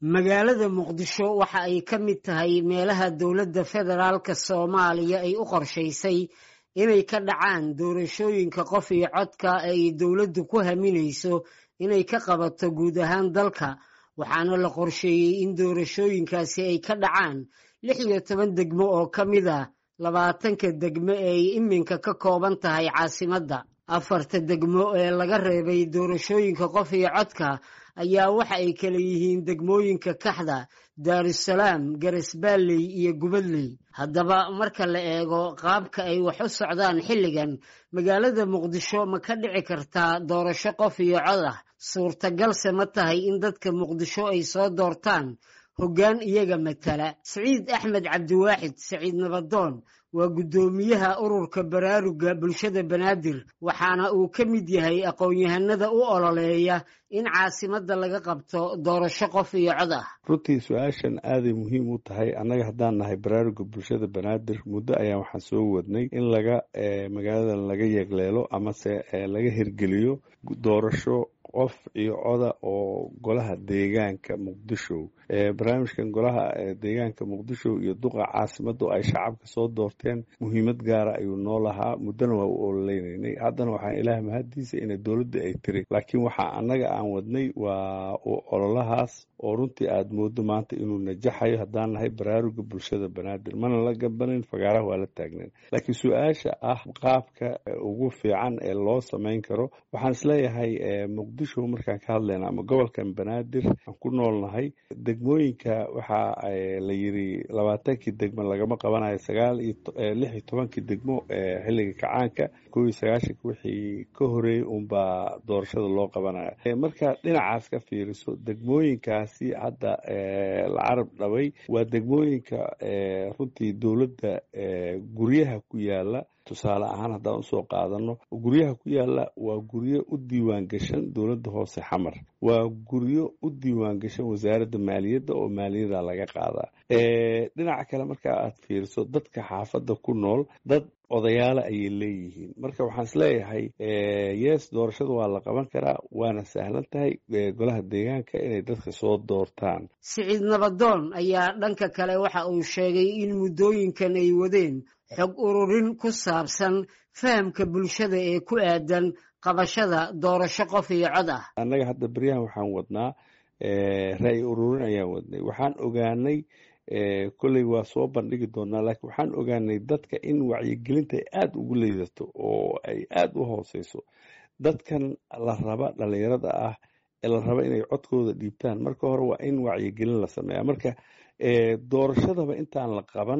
magaalada muqdisho waxa ay ka mid tahay meelaha dowladda federaalka soomaaliya ay u qorshaysay inay ka dhacaan doorashooyinka qof iyo codka ay dowladdu ku haminayso inay ka qabato guud ahaan dalka waxaana la qorsheeyey in doorashooyinkaasi ay ka dhacaan lix iyo toban degmo oo ka mid ah labaatanka degmo ee ay iminka ka kooban tahay caasimadda afarta degmo ee laga reebay doorashooyinka qof iyo codka ayaa waxa ay kala yihiin degmooyinka kaxda daarusalaam garesbaalley iyo gubadley haddaba marka la eego qaabka ay wax u socdaan xilligan magaalada muqdisho ma ka dhici kartaa doorasho qof iyo cod ah suurtagalse ma tahay in dadka muqdisho ay soo doortaan hoggaan iyaga matala siciid axmed cabdiwaaxid saciid nabadoon waa guddoomiyaha ururka baraaruga bulshada banaadir waxaana uu ka mid yahay aqoon-yahanada u ololeeya in caasimadda laga qabto doorasho qof iyo cod ah runtii su-aashan aaday muhiim u tahay annaga haddaan nahay baraaruga bulshada banaadir muddo ayaan waxaan soo wadnay in laga magaalada laga yeegleelo amase laga hirgeliyo doorasho qof iyo coda oo golaha deegaanka muqdisho barnaamijkan golaha deegaanka muqdisho iyo duqa caasimadu ay shacabka soo doorteen muhiimad gaara ayuu noo lahaa muddona waa u ololeynanay haddana waxaan ilaah mahaddiisa ina dowladda ay tiri laakiin waxaa annaga aan wadnay waa ololahaas oo runtii aad moodo maanta inuu najaxayo haddaan nahay baraaruga bulshada banaadir mana la gabanin fagaaraha waa la taagnayn laakiin su-aasha ah qaabka ugu fiican ee loo samayn karo waxaan isleeyahay muqdisho markaan ka hadlayna ama gobolkan banaadir aan ku noolnahay degmooyinka waxaa la yiri labaatankii degmo lagama qabanayo sagaal iyo lix iyo tobankii degmo xilliga kacaanka kow iyo sagaashanka wixii ka horeeyey unbaa doorashada loo qabanaya marka dhinacaas ka fiiriso degmooyinkaasi hadda la carab dhabay waa degmooyinka runtii dowladda guryaha ku yaala tusaale ahaan haddaan usoo qaadano guryaha ku yaala waa guryo u diiwaan gashan dowladda hoose xamar waa guryo u diiwaan gashan wasaaradda maaliyadda oo maaliyada laga qaadaa dhinaca kale marka aad fiiriso dadka xaafadda ku nool dad odayaala ayay leeyihiin marka waxaan isleeyahay yes doorashada waa la qaban karaa waana sahlan tahay golaha deegaanka inay dadka soo doortaan siciid nabadoon ayaa dhanka kale waxa uu sheegay in muddooyinkan ay wadeen xog ururin ku saabsan fahamka bulshada ee ku aadan qabashada doorasho qof iyo cod ah annaga hadda beryahan waxaan wadnaa ra-y ururin ayaan wadnay waxaan ogaanay kolley waa soo bandhigi doonaa laakiin waxaan ogaanay dadka in wacyigelinta ay aada ugu liidato oo ay aada u hooseyso dadkan la raba dhalinyarada ah ee la raba inay codkooda dhiibtaan marka hore waa in wacyigelin la sameeya marka doorashadaba intaan la qaban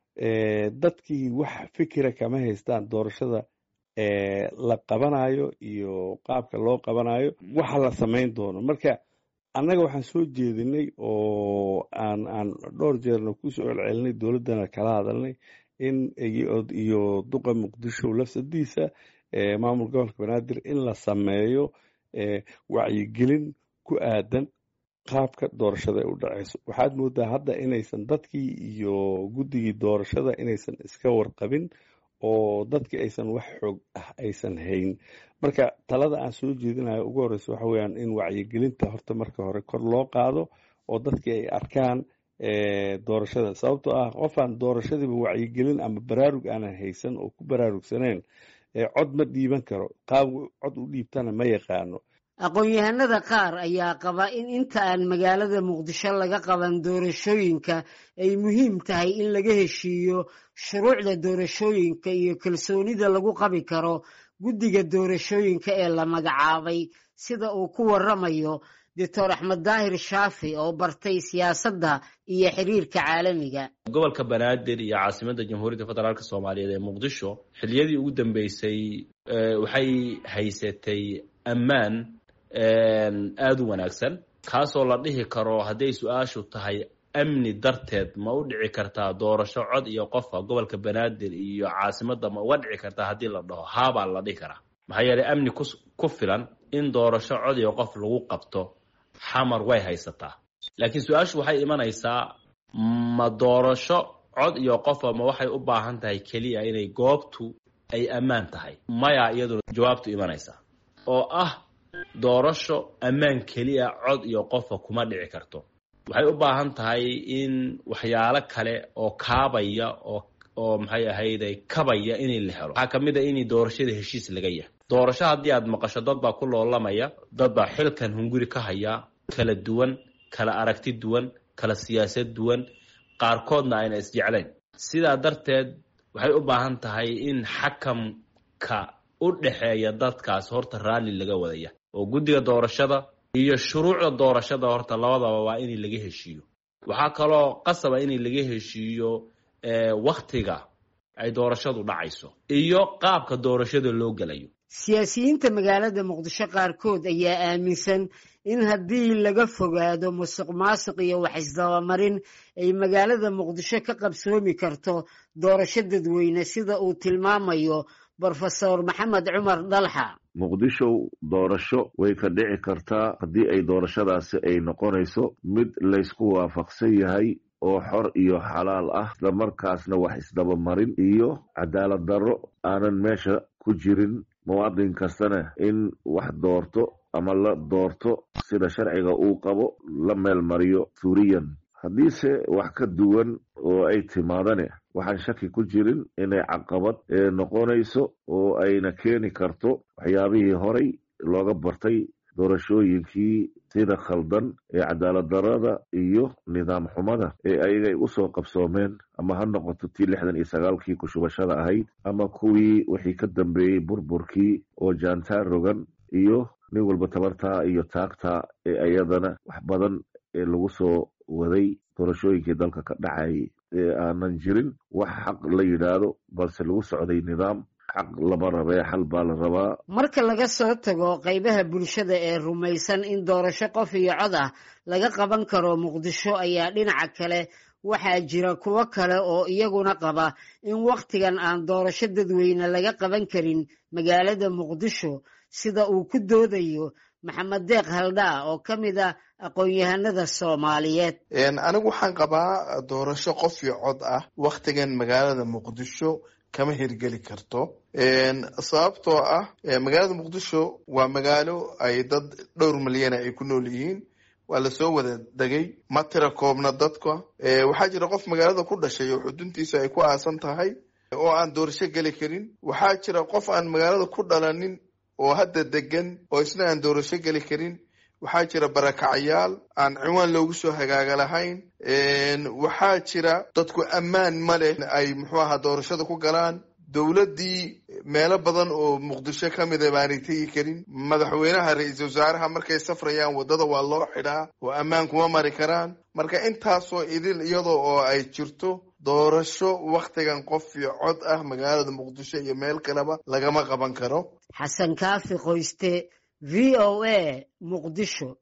dadkii wax fikira kama haystaan doorashada la qabanayo iyo qaabka loo qabanayo waxa la samayn doono marka annaga waxaan soo jeedinay oo aan aan dhowr jeerna kusoo celcelinay dowladdana kala hadalnay in iyo duqa muqdisho lafsadiisa maamul gobolka banaadir in la sameeyo wacyigelin ku aadan qaabka doorashada ay u dhaceyso waxaad moodaa hadda inaysan dadkii iyo guddigii doorashada inaysan iska warqabin oo dadkii aysan wax xoog ah aysan hayn marka talada aan soo jeedinayo ugu horeysa waxa weyaan in wacyigelinta horta marka hore kor loo qaado oo dadkii ay arkaan doorashada sababtoo ah qofaan doorashadiiba wacyigelin ama baraarug aanan haysan oo ku baraarugsaneyn cod ma dhiiban karo qaab cod u dhiibtana ma yaqaano aqoon-yahanada qaar ayaa qaba in inta aan magaalada muqdisho laga qaban doorashooyinka ay muhiim tahay in laga heshiiyo shuruucda doorashooyinka iyo kalsoonida lagu qabi karo guddiga doorashooyinka ee la magacaabay sida uu ku waramayo doctor axmed daahir shaafi oo bartay siyaasadda iyo xiriirka caalamiga gobolka banaadir iyo caasimadda jamhuuriyadda federaalk soomaaliyeed ee muqdisho xilliyadii ugu dambeysay waxay haysatay ammaan aada u wanaagsan kaasoo la dhihi karo hadday su-aashu tahay amni darteed ma u dhici kartaa doorasho cod iyo qofa gobolka banaadir iyo caasimadda ma uga dhici kartaa haddii la dhaho haabaa la dhihi karaa maxaa yeelay amni ku filan in doorasho cod iyo qof lagu qabto xamar way haysataa laakiin su-aashu waxay imanaysaa ma doorasho cod iyo qofa ma waxay u baahan tahay keliya inay goobtu ay ammaan tahay maya iyaduna jawaabtu imanaysaa oo ah doorasho ammaan keliya cod iyo qofa kuma dhici karto waxay u baahan tahay in waxyaalo kale oo kaabaya oo oo maxay ahayde kabaya inay la helo waxaa kamid a in doorashada heshiis laga yahay doorasho haddii aad maqasho dad baa ku loolamaya dad baa xilkan hunguri ka haya kala duwan kala aragti duwan kala siyaasad duwan qaarkoodna ayna isjeclayn sidaa darteed waxay u baahan tahay in xakamka u dhexeeya dadkaas horta raalli laga wadaya oo guddiga doorashada iyo shuruucda doorashada horta labadaba waa in laga heshiiyo waxaa kaloo qasaba in laga heshiiyo waktiga ay doorashadu dhacayso iyo qaabka doorashada loo gelayo siyaasiyiinta magaalada muqdisho qaarkood ayaa aaminsan in haddii laga fogaado musuq maasuq iyo wax isdabamarin ay magaalada muqdisho ka qabsoomi karto doorasho dadweyne sida uu tilmaamayo brofesor maxamed cumar dalxa muqdisho doorasho way ka dhici kartaa haddii ay doorashadaasi ay noqonayso mid laysku waafaqsan yahay oo xor iyo xalaal ah islamarkaasna wax isdabamarin iyo cadaalad darro aanan meesha ku jirin muwaadin kastana in wax doorto ama la doorto sida sharciga uu qabo la meel mariyo suuriyan haddiise wax ka duwan oo ay timaadane waxaan shaki ku jirin inay caqabad noqonayso oo ayna keeni karto waxyaabihii horay looga bartay doorashooyinkii sida khaldan ee cadaalad darada iyo nidaam xumada ee ayagay usoo qabsoomeen ama ha noqoto tii lixdan iyo sagaalkii kushubashada ahayd ama kuwii wixii ka dambeeyey burburkii oo jaantaar rogan iyo nin walba tabartaa iyo taagtaa ee ayadana wax badan ee lagu soo waday doorashooyinkii dalka ka dhacayay ee aanan jirin wax xaq la yidhaahdo balse lagu socday nidaam xaq lama rabee xal baa la rabaa marka laga soo tago qaybaha bulshada ee rumaysan in doorasho qof iyo cod ah laga qaban karo muqdisho ayaa dhinaca kale waxaa jira kuwo kale oo iyaguna qaba in wakhtigan aan doorasho dadweyne laga qaban karin magaalada muqdisho sida uu ku doodayo maxamed deeq haldhaa oo ka mid a aqoon-yahanada soomaaliyeed anigu waxaan qabaa doorasho qof iyo cod ah wakhtigan magaalada muqdisho kama hirgeli karto sababtoo ah magaalada muqdisho waa magaalo ay dad dhowr milyana ay ku nool yihiin waa lasoo wada degay ma tira koobna dadka waxaa jira qof magaalada ku dhashay oo xuduntiisa ay ku aasan tahay oo aan doorasho geli karin waxaa jira qof aan magaalada ku dhalanin oo hadda degan oo isna aan doorasho geli karin waxaa jira barakacayaal aan ciwaan loogu soo hagaaga lahayn waxaa jira dadku ammaan ma leh ay muxuu ahaa doorashada ku galaan dowladdii meelo badan oo muqdisho ka mida baanay tegi karin madaxweynaha ra-iisul wasaaraha markay safrayaan waddada waa loo xidhaa oo ammaan kuma mari karaan marka intaasoo idil iyadoo oo ay jirto doorasho wakhtigan qof iyo cod ah magaalada muqdisho iyo meel kaleba lagama qaban karo xasan kaafi qoyste v o a muqdisho